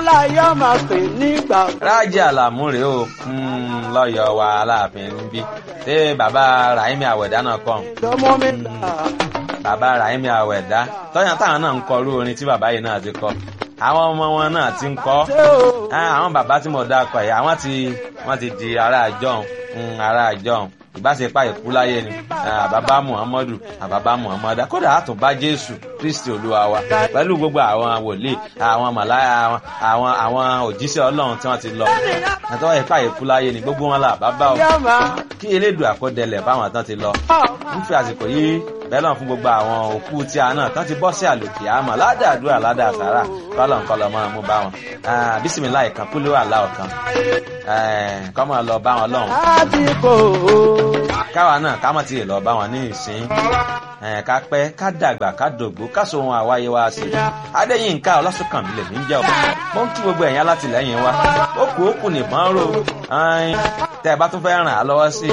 láyé máa pè nígbà. rájí àlàmú rèé o lọ́yọ̀ wa aláàfin níbí ṣé bàbá rahimi àwẹ̀dá náà kọ́ lọ́mọ mi là. bàbá rahimi àwẹ̀dá tọ́yàn táwọn náà ń kọ irú orin tí bàbá yìí náà ti kọ àwọn ọmọ wọn náà ti ń kọ ṣé o. àwọn bàbá tí mo dákọ yìí àwọn ti wọ́n ti di ará àjọhùn ará àjọhùn ìbáṣepá ìkúláyé ni àbábá muhammadu àbábá muhammadu kódà àtúnbá jésù kristi olúwa wa pẹ̀lú gbogbo àwọn wòlíì àwọn màláyà àwọn àwọn òjíṣẹ́ ọlọ́run tí wọ́n ti lọ àtọ́wọ́ ìpá ìkúláyé ni gbogbo wọn là bàbá o yá máa. kí elédùn àkọdẹlẹ̀ báwọn tán ti lọ ń fi àsìkò yìí bẹ́lọ̀ fún gbogbo àwọn òkú tí a náà tán ti bọ́ sí àlòkè àmọ́ ládàádúrà ládàásàrà kọ́lọ̀ ń kọ́lọ̀ máa mú bá wọn bísímìlá ìkan kúló àlá ọ̀kan kọ́ máa lọ bá wọn lọ́hùn lásìkò. káwa náà ká mọ̀ tí ì lọ bá wọn ní ìsín ká pẹ́ ká dàgbà ká dògbó ká so ohun àwáyé wa sí i adéyínká ọlọ́sùnkànmí lèmi ń jẹ́ ọ mo ń kí gbogbo ẹ̀yìn alátìlẹ́yìn wa ó kù ó kù nìbọn ró tẹ́ ẹ bá tún fẹ́ ràn á lọ́wọ́ sí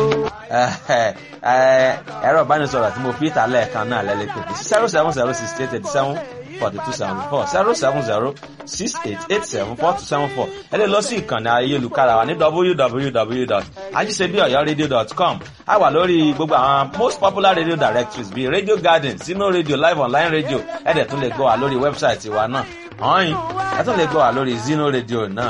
ẹ̀rọ ìbánisọ̀rọ̀ tí mo fi ìta lẹ́ẹ̀kan náà lẹ́lẹ́ pé zero seven zero six eight eighty seven forty two seventy four zero seven zero six eight eight seven four two seven four ẹ lè lọ sí ìkànnì ayélujára wa ní www.ajisebiọyọradio.com a wà lórí gbogbo àwọn most popular radio directories bíi radio garden sino radio live online radio ẹ dẹ̀ tún lè gbọ́ wa lórí wẹ́bsáìtì wa náà ọ̀hìn ẹ tún lè gbọ́ wa lórí zino radio náà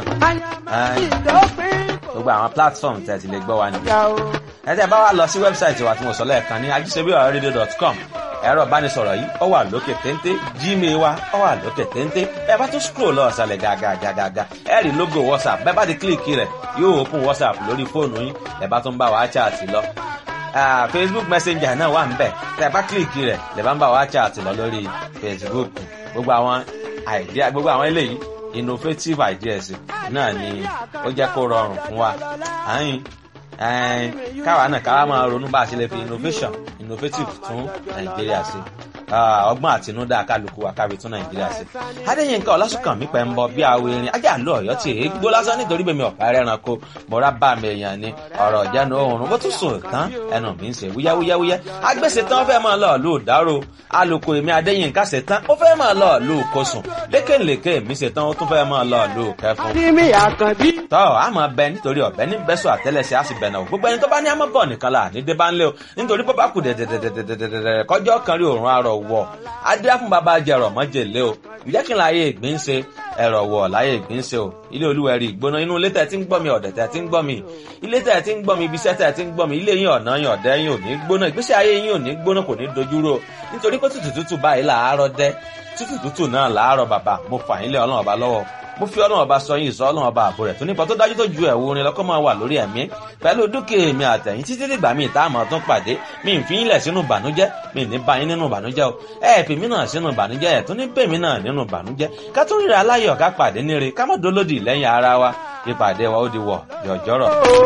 gbogbo àwọn platform tẹ̀ ti lè gbọ́ wa nìyẹn ẹ tẹ́ bá wa lọ sí wẹ́bsáìtì wa tí mo sọ lẹ́ẹ̀kan ní ajisebiọyọradio.com ẹ̀rọ ìbánisọ̀rọ̀ yìí ó wà lókè téńté gmail wa ó wà lókè téńté ẹ bá tún scroll lọ ọ̀sàlẹ̀ gàgàgàgà ẹ rí logo whatsapp bẹ́ẹ̀ bá ti kílìkì rẹ̀ yóò open whatsapp lórí fóònù yín ẹ bá tún bá wa chat lọ. facebook messenger náà wà níbẹ̀ tẹ́ ẹ bá kílìkì rẹ̀ lè bá ń bá wa chat lọ lórí facebook gbogbo àwọn idea gbogbo àwọn eléyìí innovative ideas náà ni ó jẹ́ kó rọrùn fún wa. àyìn káwa náà káwa máa ronú bá a ṣe lè fi innovation innovative tún nàìjíríà ṣe ọgbọ́n àtinúdá kálukú wa kábi tún nàìjíríà ṣe. adéyínká ọlásùnkànmí pẹ̀ ń bọ bí awo erin ajá lọ ọ̀yọ́ tí èé gbó lásán nítorí bèmi ọ̀pá ẹranko mọ̀ra bá mi èèyàn ni ọ̀rọ̀ ìjánu oòrùn bó tún sùn tán ẹnu mi ń ṣe wúyáwúyáwúyá agbèsè tán fẹ́ máa lọ lù dárò alùkò èmi adéyínká ṣe tán ó fẹ́ máa lọ lù kosùn lékèlékè mi ṣe tán ó tún fẹ́ máa lọ lù kẹfún. Adémi Àkànbí. tọ́ a máa bẹ nítorí ọ̀bẹ ní bẹ́sọ̀ àtẹ́lẹsẹ̀ á sì bẹ̀ náà gbogbo ẹni tó bá ní àmọ́ bọ̀ nìkan là ní débà ńlẹ̀ o nítorí bó bá kù dẹ̀dẹ̀dẹ̀dẹ̀dẹ̀dẹ̀ kọjọ́ kan rí òórùn arọ̀ wọ̀ adé fún bàbá jẹrọ mọ́jèlé o ìjẹ́ kí n láyé ìgbín ṣe ẹ̀rọ̀ wọ̀ láyé ìgbín ṣe o ilé olúwẹ̀rí ìgbóná inú ilé tẹ̀ tí ń gbọ́ mi ọ̀dẹ̀ tẹ̀ tí ń gbọ́ mi ilé tẹ̀ tí ń gbọ́ mi ibi iṣẹ́ tẹ̀ tí ń gbọ́ mi ilé yín ọ̀nà yín ọ̀dẹ́ yín ò ní gbóná ìgbésí ayé yín ò ní gbóná kò ní dojúrò nítorí pé tútù tútù báyìí làárọ̀ dẹ́ tútù tútù náà làárọ̀ bàbá mo fà yín lé ọlọ́run ọba lọ́wọ́ mo fi ọlọ́run ọba sọ yín ìsọ ọlọ́run ọba àbò rẹ̀ tó nípa tó dájú tó ju ẹ̀wù orin lọ́kọ́ máa wà lórí ẹ̀mí pẹ̀lú dúkìá mi àtẹ̀yìn títí dìgbà mi ìta àmọ́ tún pàdé mi ì fi yín lẹ̀ sínú ìbànújẹ́ mi ì ní bá yín nínú ìbànújẹ́ o ẹ̀ fi mí náà sínú ìbànújẹ́ ẹ̀ tún ní bèmí náà nínú ìbànújẹ́ ká tún ríra aláyọ̀ ká pàdé níre ká má dolódì lẹ́yìn ara wa ìpàdé wa ó di wọ̀ jọ̀jọ́rọ̀.